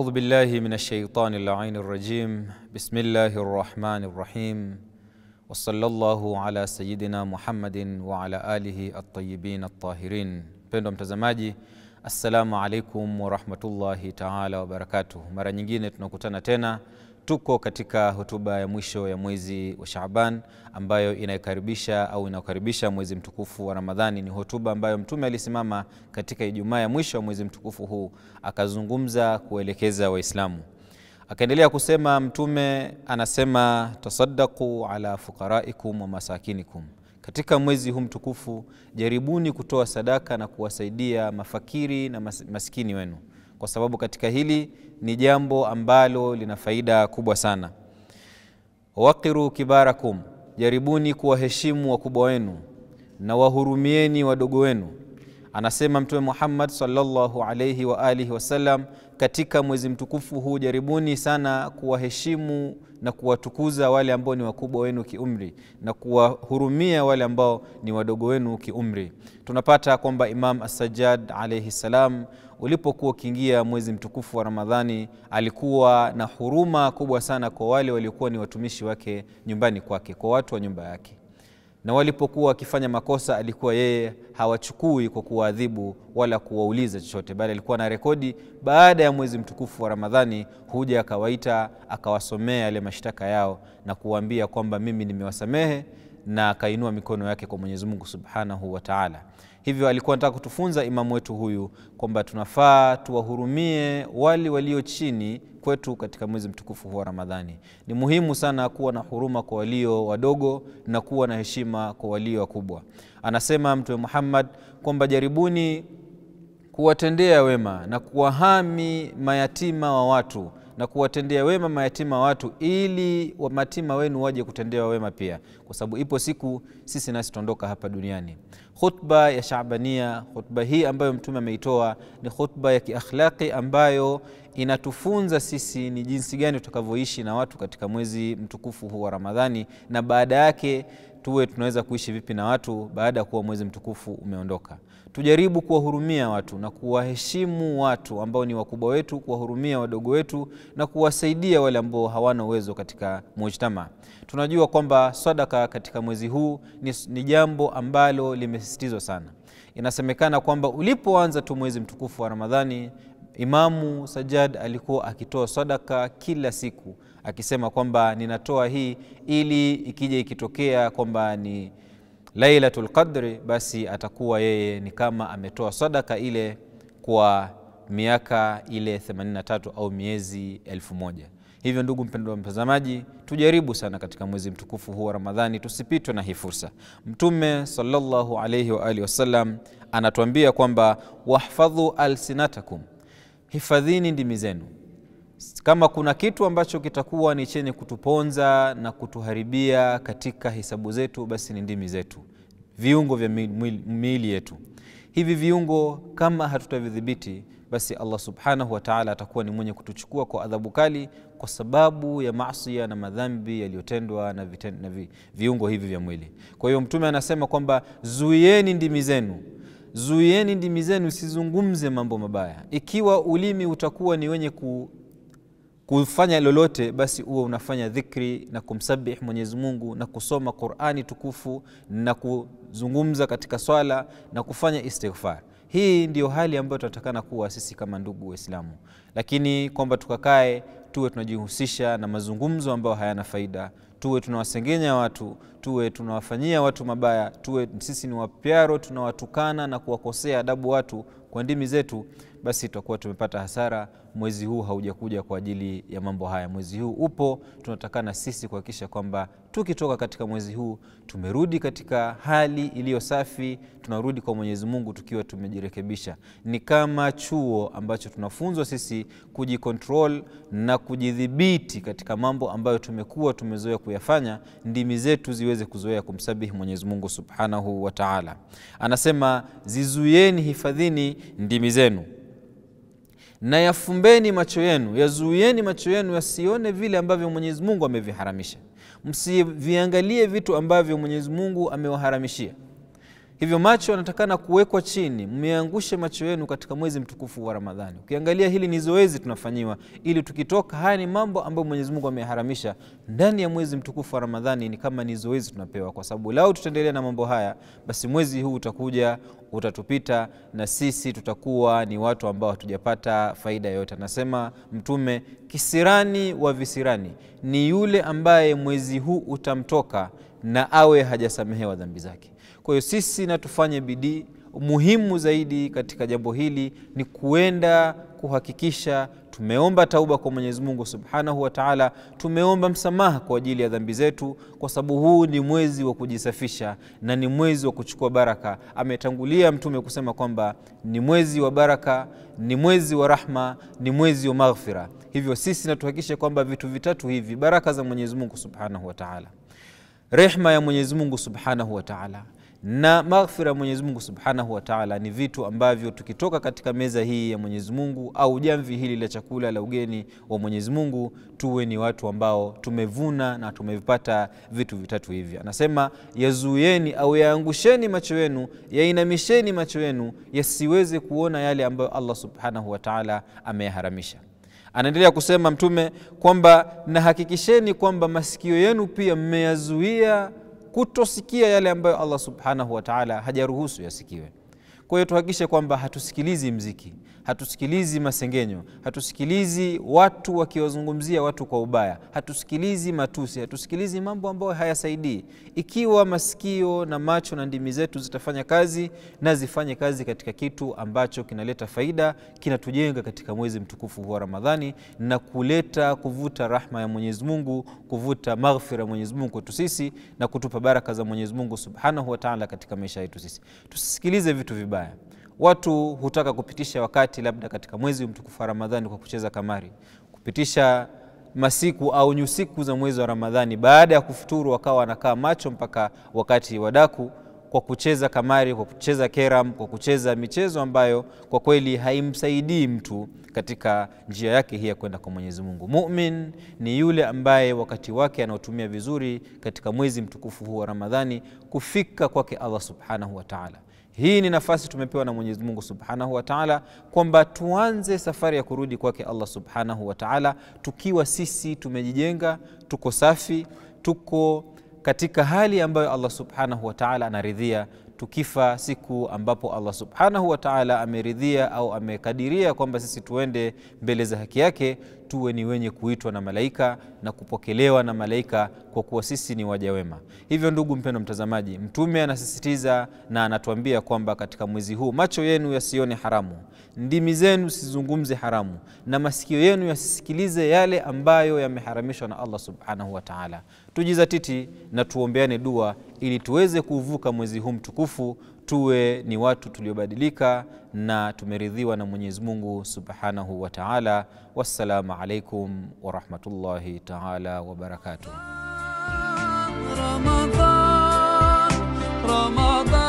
أعوذ بالله من الشيطان اللعين الرجيم بسم الله الرحمن الرحيم وصلى الله على سيدنا Muhammadin wa ala alihi at-tayyibin at-tahirin. Mpendwa mtazamaji, assalamu alaikum warahmatullahi taala wabarakatuh. Mara nyingine tunakutana tena, tuko katika hotuba ya mwisho ya mwezi wa Shaaban ambayo inaikaribisha au inakaribisha mwezi mtukufu wa Ramadhani. Ni hotuba ambayo Mtume alisimama katika Ijumaa ya mwisho wa mwezi mtukufu huu, akazungumza kuelekeza Waislamu akaendelea kusema Mtume anasema, tasaddaqu ala fuqaraikum wa masakinikum, katika mwezi huu mtukufu jaribuni kutoa sadaka na kuwasaidia mafakiri na mas maskini wenu, kwa sababu katika hili ni jambo ambalo lina faida kubwa sana. Waqiru kibarakum, jaribuni kuwaheshimu wakubwa wenu na wahurumieni wadogo wenu. Anasema Mtume Muhammad sallallahu alaihi wa alihi wasallam, katika mwezi mtukufu huu jaribuni sana kuwaheshimu na kuwatukuza wale ambao ni wakubwa wenu kiumri na kuwahurumia wale ambao ni wadogo wenu kiumri. Tunapata kwamba Imam As-Sajjad alaihi salam ulipokuwa ukiingia mwezi mtukufu wa Ramadhani alikuwa na huruma kubwa sana kwa wale waliokuwa ni watumishi wake nyumbani kwake, kwa watu wa nyumba yake na walipokuwa wakifanya makosa alikuwa yeye hawachukui kwa kuwaadhibu wala kuwauliza chochote, bali alikuwa na rekodi. Baada ya mwezi mtukufu wa Ramadhani huja akawaita akawasomea yale mashtaka yao na kuwaambia kwamba mimi nimewasamehe, na akainua mikono yake kwa Mwenyezi Mungu Subhanahu wa Ta'ala. Hivyo alikuwa anataka kutufunza imamu wetu huyu kwamba tunafaa tuwahurumie wale walio chini kwetu katika mwezi mtukufu huu wa Ramadhani. Ni muhimu sana kuwa na huruma kwa walio wadogo na kuwa na heshima kwa walio wakubwa. Anasema Mtume Muhammad kwamba jaribuni kuwatendea wema na kuwahami mayatima wa watu na kuwatendea wema mayatima wa watu, ili mayatima wenu waje kutendewa wema pia, kwa sababu ipo siku sisi nasi tuondoka hapa duniani. Khutba ya Shaabania, khutba hii ambayo Mtume ameitoa ni khutba ya kiakhlaqi ambayo inatufunza sisi ni jinsi gani tutakavyoishi na watu katika mwezi mtukufu huu wa Ramadhani, na baada yake tuwe tunaweza kuishi vipi na watu baada ya kuwa mwezi mtukufu umeondoka. Tujaribu kuwahurumia watu na kuwaheshimu watu ambao ni wakubwa wetu, kuwahurumia wadogo wetu na kuwasaidia wale ambao hawana uwezo katika mujtama. Tunajua kwamba sadaka katika mwezi huu ni, ni jambo ambalo limesisitizwa sana. Inasemekana kwamba ulipoanza tu mwezi mtukufu wa Ramadhani Imamu Sajjad alikuwa akitoa sadaka kila siku akisema kwamba ninatoa hii ili ikija ikitokea kwamba ni Lailatul Qadri, basi atakuwa yeye ni kama ametoa sadaka ile kwa miaka ile 83 au miezi elfu moja. Hivyo ndugu mpendwa mtazamaji, tujaribu sana katika mwezi mtukufu huu wa Ramadhani tusipitwe na hii fursa. Mtume sallallahu alayhi wa alihi wasallam anatuambia kwamba wahfadhu alsinatakum hifadhini ndimi zenu. Kama kuna kitu ambacho kitakuwa ni chenye kutuponza na kutuharibia katika hisabu zetu, basi ni ndimi zetu, viungo vya miili yetu. Hivi viungo kama hatutavidhibiti, basi Allah subhanahu wa ta'ala atakuwa ni mwenye kutuchukua kwa adhabu kali kwa sababu ya maasiya na madhambi yaliyotendwa na, na vi, viungo hivi vya mwili. Kwa hiyo Mtume anasema kwamba zuieni ndimi zenu Zuieni ndimi zenu, usizungumze mambo mabaya. Ikiwa ulimi utakuwa ni wenye ku, kufanya lolote, basi uwe unafanya dhikri na kumsabih Mwenyezi Mungu na kusoma Qur'ani tukufu na kuzungumza katika swala na kufanya istighfar. Hii ndiyo hali ambayo tunatakana kuwa sisi kama ndugu Waislamu, lakini kwamba tukakae tuwe tunajihusisha na mazungumzo ambayo hayana faida tuwe tunawasengenya watu, tuwe tunawafanyia watu mabaya, tuwe sisi ni wapyaro, tunawatukana na kuwakosea adabu watu kwa ndimi zetu, basi tutakuwa tumepata hasara. Mwezi huu haujakuja kwa ajili ya mambo haya. Mwezi huu upo, tunatakana sisi kuhakikisha kwamba tukitoka katika mwezi huu tumerudi katika hali iliyo safi, tunarudi kwa Mwenyezi Mungu tukiwa tumejirekebisha. Ni kama chuo ambacho tunafunzwa sisi kujikontrol na kujidhibiti katika mambo ambayo tumekuwa tumezoea kuyafanya, ndimi zetu ziweze kuzoea kumsabihi Mwenyezi Mungu Subhanahu wa Ta'ala. Anasema zizuieni, hifadhini ndimi zenu na yafumbeni macho yenu, yazuieni macho yenu yasione vile ambavyo Mwenyezi Mungu ameviharamisha, msiviangalie vitu ambavyo Mwenyezi Mungu amewaharamishia. Hivyo macho yanatakana kuwekwa chini, mmeangushe macho yenu katika mwezi mtukufu wa Ramadhani. Ukiangalia hili ni zoezi tunafanyiwa, ili tukitoka, haya ni mambo ambayo Mwenyezi Mungu ameharamisha ndani ya mwezi mtukufu wa Ramadhani, ni kama ni zoezi tunapewa, kwa sababu lau tutaendelea na mambo haya, basi mwezi huu utakuja utatupita, na sisi tutakuwa ni watu ambao hatujapata faida yoyote. Anasema Mtume, kisirani wa visirani ni yule ambaye mwezi huu utamtoka na awe hajasamehewa dhambi zake. Kwa hiyo sisi na tufanye bidii. Muhimu zaidi katika jambo hili ni kuenda kuhakikisha tumeomba tauba kwa Mwenyezi Mungu Subhanahu wa Ta'ala, tumeomba msamaha kwa ajili ya dhambi zetu, kwa sababu huu ni mwezi wa kujisafisha na ni mwezi wa kuchukua baraka. Ametangulia Mtume kusema kwamba ni mwezi wa baraka, ni mwezi wa rahma, ni mwezi wa maghfira. Hivyo sisi na tuhakikishe kwamba vitu vitatu hivi, baraka za Mwenyezi Mungu Subhanahu wa Ta'ala, rehma ya Mwenyezi Mungu Subhanahu wa Ta'ala na maghfira ya Mwenyezi Mungu Subhanahu wa Ta'ala ni vitu ambavyo tukitoka katika meza hii ya Mwenyezi Mungu au jamvi hili la chakula la ugeni wa Mwenyezi Mungu, tuwe ni watu ambao tumevuna na tumevipata vitu vitatu hivi. Anasema, yazuieni au yaangusheni macho yenu, yainamisheni macho yenu yasiweze kuona yale ambayo Allah Subhanahu wa Ta'ala ameyaharamisha. Anaendelea kusema Mtume kwamba nahakikisheni kwamba masikio yenu pia mmeyazuia kutosikia yale ambayo Allah subhanahu wa taala hajaruhusu yasikiwe. Kwa hiyo tuhakikishe kwamba hatusikilizi mziki, hatusikilizi masengenyo, hatusikilizi watu wakiwazungumzia watu kwa ubaya, hatusikilizi matusi, hatusikilizi mambo ambayo hayasaidii. Ikiwa masikio na macho na ndimi zetu zitafanya kazi na zifanye kazi katika kitu ambacho kinaleta faida, kinatujenga katika mwezi mtukufu wa Ramadhani na kuleta kuvuta rahma ya Mwenyezi Mungu, kuvuta maghfira ya Mwenyezi Mungu kwetu sisi na kutupa baraka za Mwenyezi Mungu Subhanahu wa Ta'ala katika maisha yetu sisi. Tusisikilize vitu vibaya. Watu hutaka kupitisha wakati labda katika mwezi mtukufu wa Ramadhani kwa kucheza kamari, kupitisha masiku au nyusiku za mwezi wa Ramadhani, baada ya kufuturu wakawa wanakaa macho mpaka wakati wa daku kwa kucheza kamari, kwa kucheza keram, kwa kucheza michezo ambayo kwa kweli haimsaidii mtu katika njia yake hii ya kwenda kwa Mwenyezi Mungu. Mumin ni yule ambaye wakati wake anaotumia vizuri katika mwezi mtukufu huu wa Ramadhani kufika kwake Allah Subhanahu wa Ta'ala. Hii ni nafasi tumepewa na Mwenyezi Mungu Subhanahu wa Ta'ala kwamba tuanze safari ya kurudi kwake Allah Subhanahu wa Ta'ala tukiwa sisi tumejijenga, tuko safi, tuko katika hali ambayo Allah Subhanahu wa Ta'ala anaridhia. Tukifa siku ambapo Allah Subhanahu wa Ta'ala ameridhia au amekadiria kwamba sisi tuende mbele za haki yake, tuwe ni wenye kuitwa na malaika na kupokelewa na malaika kwa kuwa sisi ni waja wema. Hivyo ndugu mpendwa mtazamaji, Mtume anasisitiza na anatuambia kwamba katika mwezi huu macho yenu yasione haramu, ndimi zenu sizungumze haramu, na masikio yenu yasisikilize yale ambayo yameharamishwa na Allah Subhanahu wa Ta'ala. Tujizatiti na tuombeane dua ili tuweze kuvuka mwezi huu mtukufu, tuwe ni watu tuliobadilika na tumeridhiwa na Mwenyezi Mungu Subhanahu wa Ta'ala. Wassalamu alaikum wa rahmatullahi ta'ala wa barakatuh. رمضان رمضان